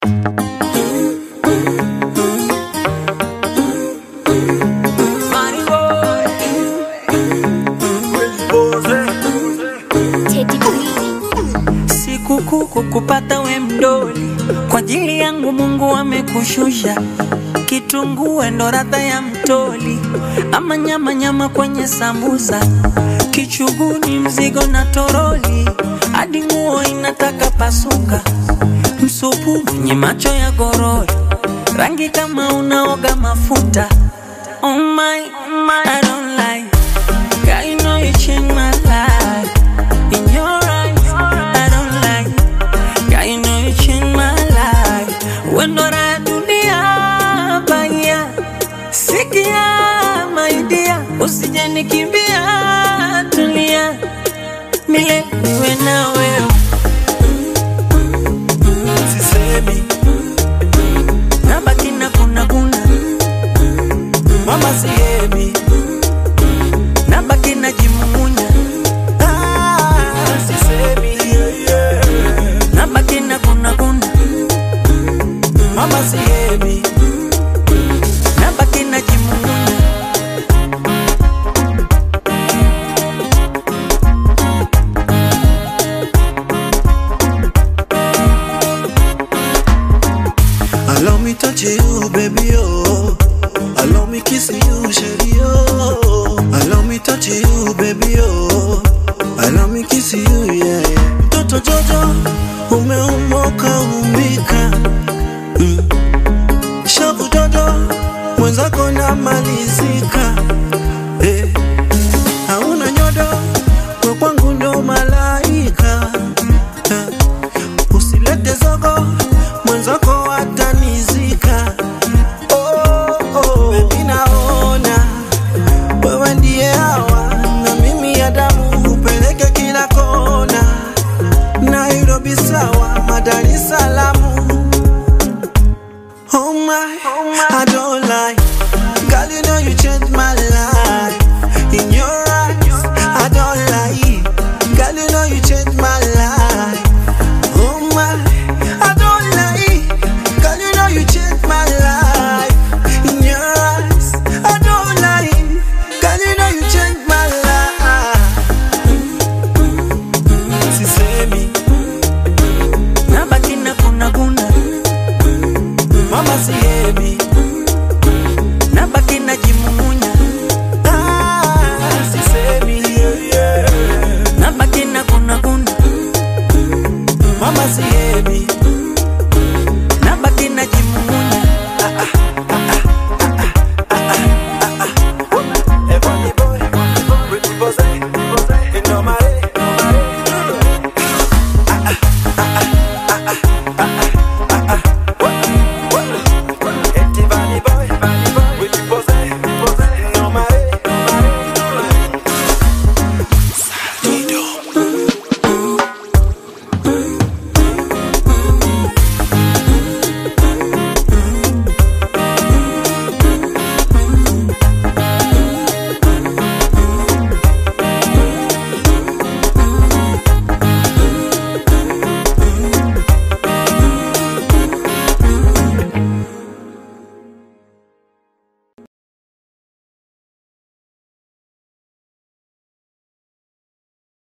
Teddy B. Sikukuu kukupata we mdoli, kwa ajili yangu Mungu amekushusha. Kitunguu ndo radha ya mtoli, ama nyama nyama kwenye sambusa, kichuguni mzigo na toroli, hadi nguo inataka pasuka, msupu mwenye macho ya gorori, rangi kama unaoga mafuta. Oh my, oh my, I don't like. God, you know you changed my life. In your eyes, I don't like. God, you know you changed my life. When do I dunia baya? Sikia my dear, usije nikimbia, tulia. Milele niwe na wewe. sisemi Nabaki na kuna kuna. mama sihemi Nabaki na jimumunya. ah, sisemi yeah, yeah. Nabaki na kuna kuna. mama sihemi Nabaki na jimumunya. Allow me touch you, baby, oh. Allow me kiss you, shady, oh. Allow me touch you, baby, oh. Allow me kiss you, yeah, yeah. Mtoto Jojo, umeumoka umbika. Mm. Shavu Jojo, mwenzako namalizika. Eh. Hauna nyodo, we kwangu ndo malaika. Eh. Usilete zogo, mwenzako atanizika. Oh, oh, baby naona wewe ndiye hawa na mimi ya damu upeleke kila kona. Nairobi sawa, Dar es Salaam. Oh my, I don't lie. Girl, you know you changed my life. In your eyes, I don't lie. Girl, you know you changed my life. Oh my, I don't lie. Girl, you know you changed my life. In your eyes, I don't lie. Girl, you know you changed my life. Sisemi, Nabaki na kuna kuna. mama sihemi. Nabaki na jimumunya. Ah, sisemi, yeah, yeah. Nabaki na kuna kuna. Mama sihemi.